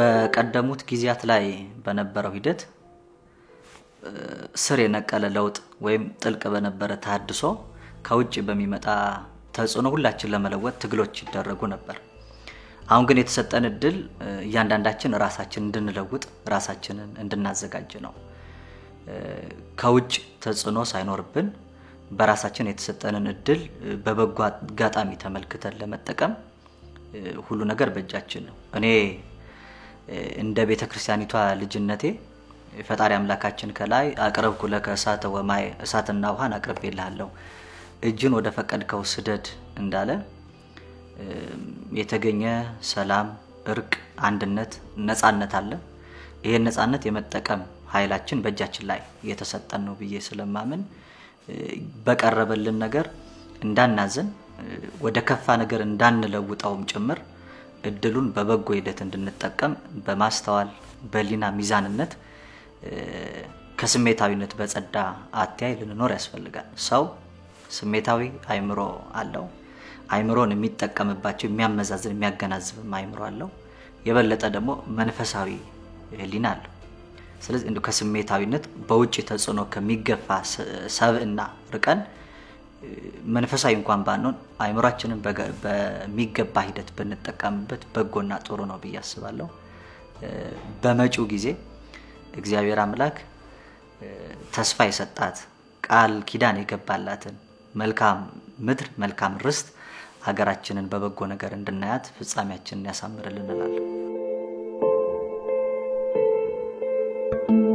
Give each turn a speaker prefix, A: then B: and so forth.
A: በቀደሙት ጊዜያት ላይ በነበረው ሂደት ስር የነቀለ ለውጥ ወይም ጥልቅ በነበረ ተሃድሶ ከውጭ በሚመጣ ተጽዕኖ ሁላችን ለመለወጥ ትግሎች ይደረጉ ነበር። አሁን ግን የተሰጠን እድል እያንዳንዳችን ራሳችን እንድንለውጥ ራሳችንን እንድናዘጋጅ ነው። ከውጭ ተጽዕኖ ሳይኖርብን በራሳችን የተሰጠንን እድል በበጎ አጋጣሚ ተመልክተን ለመጠቀም ሁሉ ነገር በእጃችን ነው። እኔ እንደ ቤተ ክርስቲያኒቷ ልጅነቴ ፈጣሪ አምላካችን ከላይ አቅረብኩ ለከ እሳተ ወማይ እሳትና ውሃን አቅርቤልሃለሁ እጅን ወደ ፈቀድከው ስደድ እንዳለ የተገኘ ሰላም፣ እርቅ፣ አንድነት፣ ነፃነት አለ። ይህን ነፃነት የመጠቀም ኃይላችን በእጃችን ላይ የተሰጠን ነው ብዬ ስለማምን በቀረበልን ነገር እንዳናዝን ወደ ከፋ ነገር እንዳንለውጠውም ጭምር እድሉን በበጎ ሂደት እንድንጠቀም በማስተዋል በሊና ሚዛንነት ከስሜታዊነት በጸዳ አተያይ ልንኖር ያስፈልጋል። ሰው ስሜታዊ አይምሮ አለው። አይምሮን የሚጠቀምባቸው የሚያመዛዝን የሚያገናዝብም አይምሮ አለው። የበለጠ ደግሞ መንፈሳዊ ህሊና አለው። ስለዚህ እንዲሁ ከስሜታዊነት በውጭ ተጽዕኖ ከሚገፋ ሰብእና ርቀን መንፈሳዊ እንኳን ባንሆን አይምሯችንን በሚገባ ሂደት ብንጠቀምበት በጎና ጥሩ ነው ብዬ አስባለሁ። በመጪው ጊዜ እግዚአብሔር አምላክ ተስፋ የሰጣት ቃል ኪዳን የገባላትን መልካም ምድር መልካም ርስት ሀገራችንን በበጎ ነገር እንድናያት ፍጻሜያችንን ያሳምርልን እላለሁ።